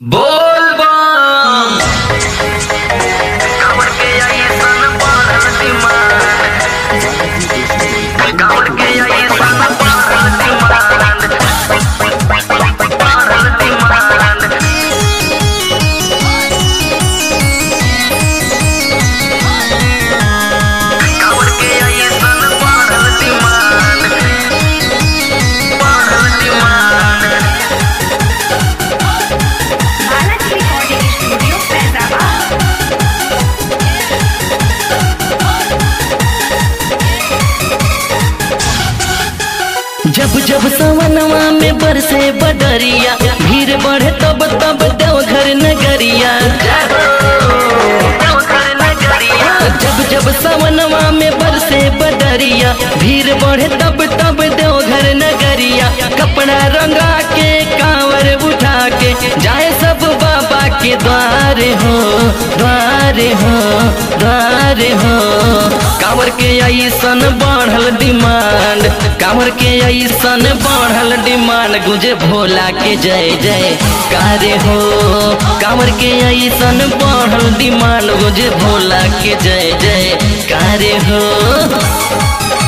बोल बम कांवर के आई सन बढ़ल डिमांड कांवर के आई सन बढ़ल डिमांड बढ़ल डिमांड कांवर के आई सन बढ़ल डिमांड बढ़ल demand Balance Recording Studio, Faizabad. जब जब सवनवा में बरसे बदरिया भीड़ बढ़े तब तब देवघर नगरिया देवघर नगरिया जब जब सवनवा में बरसे बदरिया भीड़ बढ़े तब तब देवघर नगरिया कपड़ा रंगा के कांवर उठा के जाए सब बाबा के द्वार हो द्वार हो द्वार हो कांवर के ऐसन बढ़ल डिमांड कांवर के ऐसन बढ़ल डिमांड गुजे भोला के जय जय कार्य हो कांवर के ऐसन बढ़ल डिमांड गुजे भोला के जय जय कार्य हो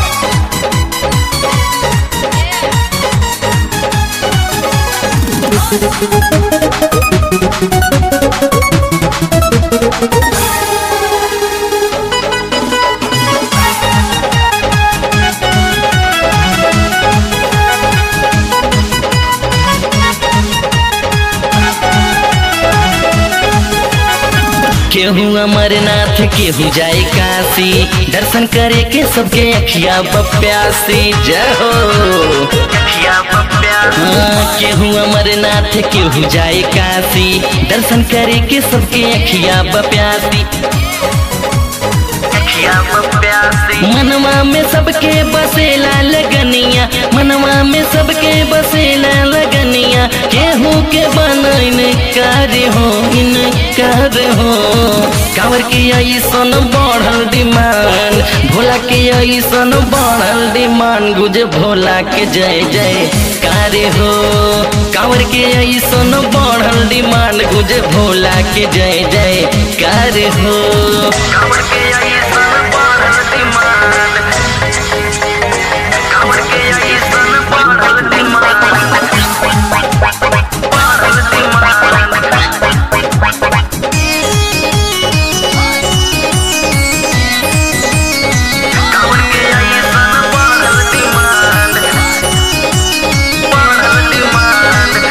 केहू अमरनाथ केहू जाए काशी दर्शन करे के सबके अखिया बप्यासी जय हो अखिया बप्या हाँ, केहू अमरनाथ केहू जाए काशी दर्शन करे के सबके अखिया बप्यासी अखिया बप्या से मनवा में सबके बसेला लगनिया मनवा में सबके बसेला लगनिया केहू के बनैन कार्य हो इन कार्य हो कांवर के ऐसन बढ़ल डिमांड भोला के ऐसन बढ़ल डिमांड गुज भोला के जय जय कार्य हो कांवर के ऐसन बढ़ल डिमांड गुज भोला के जय जय कार्य हो कांवर के आई सन बढ़ल डिमांड कांवर के आई सन बढ़ल डिमांड बढ़ल डिमांड कांवर के आई सन बढ़ल डिमांड बढ़ल डिमांड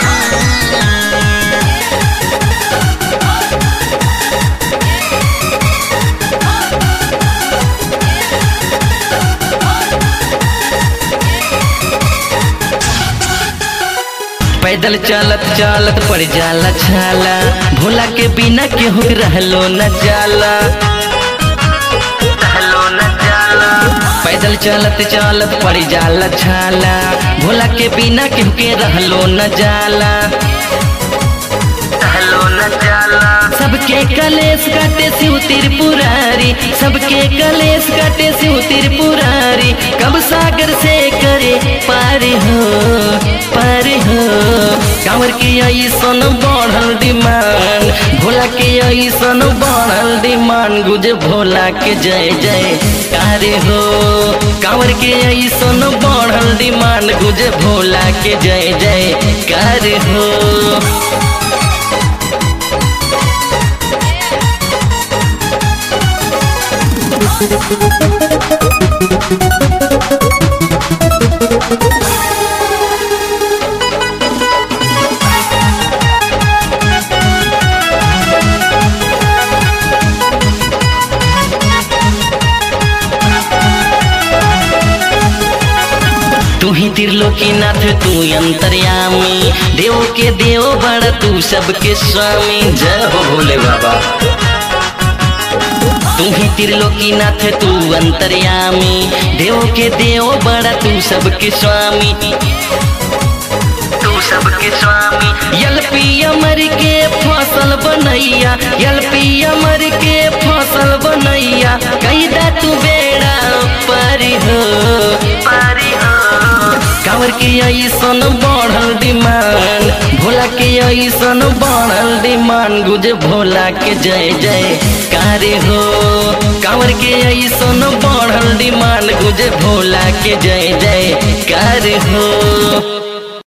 पैदल चलत चलत पड़ जाला छाला भोला के बिना केहू रहलो न जाला हेलो न जाला पैदल चलत चलत पड़ जाला छाला भोला के बिना केहू के रहलो न जाला हेलो न जाला सबके कलेश काटे शिव त्रिपुरारी सबके कलेश काटे शिव त्रिपुरारी कब सागर से करे पार हो पार हो कांवर के ऐसन बढ़ल डिमांड भोला के ऐसन बढ़ल डिमांड गुज भोला के जय जय कार्य हो कांवर के ऐसन बढ़ल डिमांड गुज भोला के जय जय कार्य हो तू ही त्रिलोकीनाथ तू अंतर्यामी देव के देव बड़ तू सबके स्वामी जय हो भोले बाबा तू ही त्रिलोकीनाथ तू अंतर्यामी देव के देव बड़ा तू सबके स्वामी तू सबके स्वामी यलपी अमर के फसल बनैया यलपी अमर के फसल बनैया कैदा तू बेड़ा पर हो पारी हो कांवर कांवर के ऐसन बढ़ल डिमांड भोला के ऐसन बढ़ल डिमांड गुजे भोला के जय जय कारे हो कांवर के ऐसन बढ़ल डिमांड गुजे भोला के जय जय कारे हो